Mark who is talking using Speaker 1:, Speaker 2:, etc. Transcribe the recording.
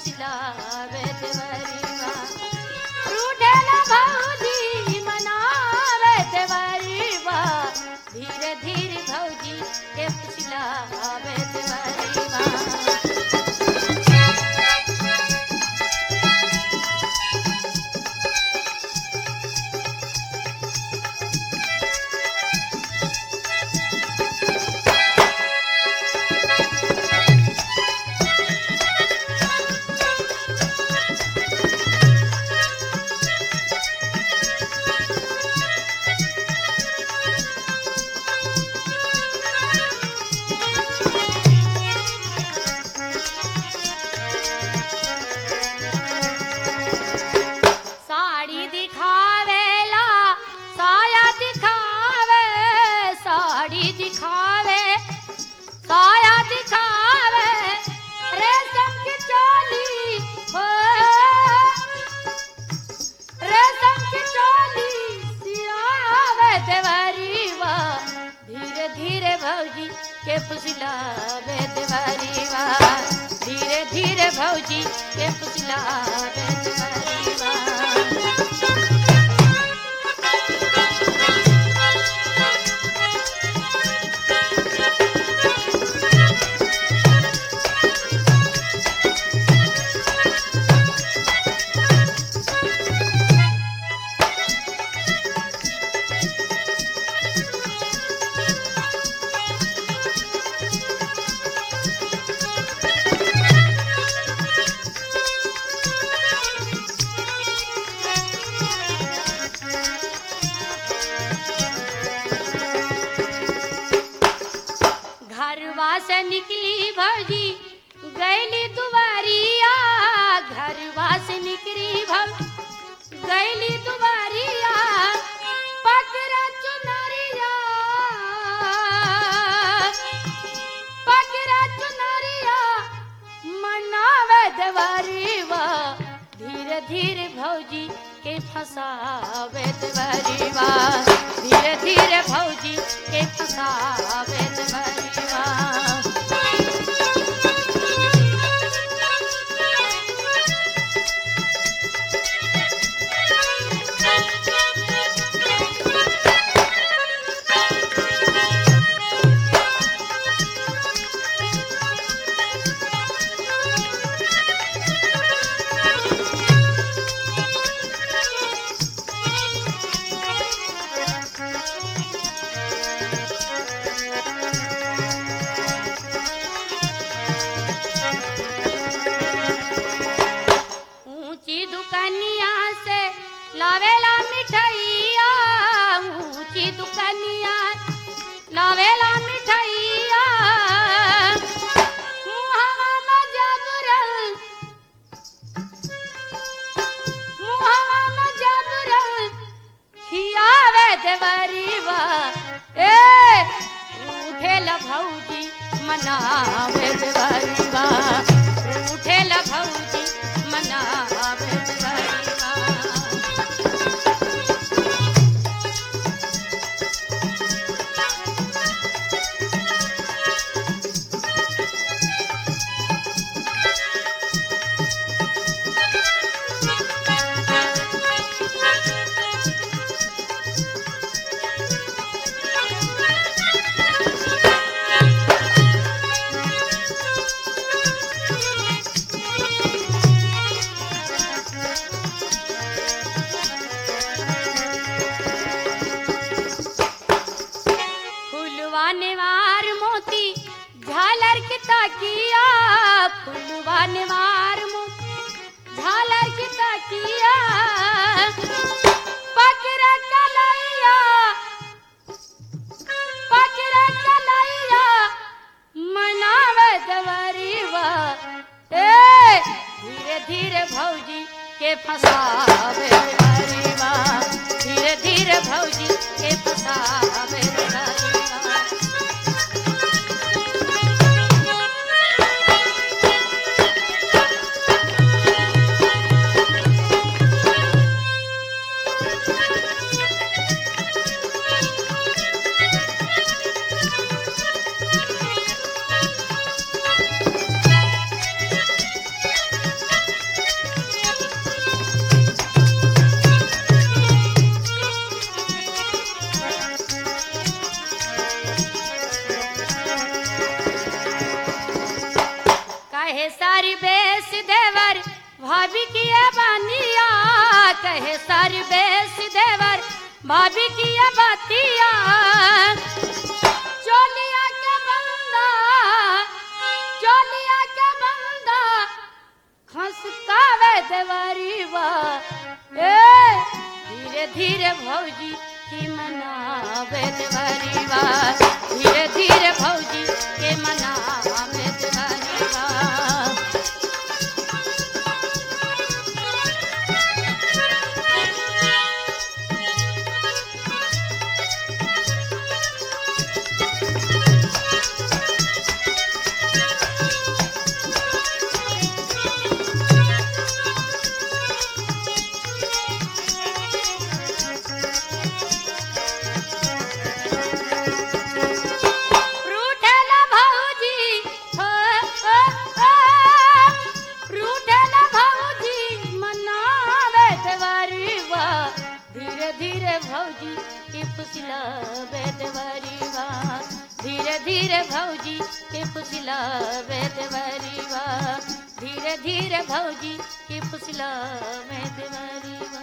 Speaker 1: फुसलावे देवरीवा रूठेला भौजी मनावे देवरीवा धीरे धीरे भौजी के फुसलावे देवरीवा साड़ी दिखावेला साया दिखावे साड़ी दिखावे साया दिखावे रेशम की चोली हो रेशम की चोली सियावे देवरीवा धीरे धीरे भौजी के फुसलावे देवरीवा धीरे धीरे भौजी के फुसलावे देवरीवा घरवा से निकली भौजी गैली दुबारिया घरवा से निकली भौ गैली दुबारिया पकड़ा चुनरिया पकड़ा चुनरिया मनावे देवरीवा धीरे धीरे भौजी के फसावे देवरीवा धीरे धीरे भौजी के फसावे देवरीवा ऊंची दुकानिया से लावेला मिठाइया ऊंची दुकानिया लावेला मिठाइया मुहावा में जादूरल मुहावा में जादूरल खियावे देवरीवा ए उठेला भौजी मनावे देवरीवा उठेला भौजी मनावे देवरीवा फुलवा नेवार मोती झालर की ताकिया फुलवा नेवार मोती झालर की ताकिया पकड़ा कलैया पकड़ा कलैया मनावे देवरीवा ए धीरे धीरे भौजी के फसावे देवरीवा धीरे धीरे भौजी के फसावे देवरीवा भाभी की ये बानिया कहे सर बेस देवर भाभी की ये बातिया चोलिया के बंदा चोलिया के बंदा खसकावे देवरी बा ए धीरे धीरे भौजी की मनावे देवरी बा धीरे धीरे भौजी के मनावे देवरी बा रूठेला भाऊजी हो, हो, हो। रूठेला भाऊजी मनावे देवारी बा धीरे धीरे भौजी के पुसला बेदवारी बा धीरे धीरे भौजी के पुसला बेदवारी बा धीरे धीरे भौजी के पुसला बेदवारी बा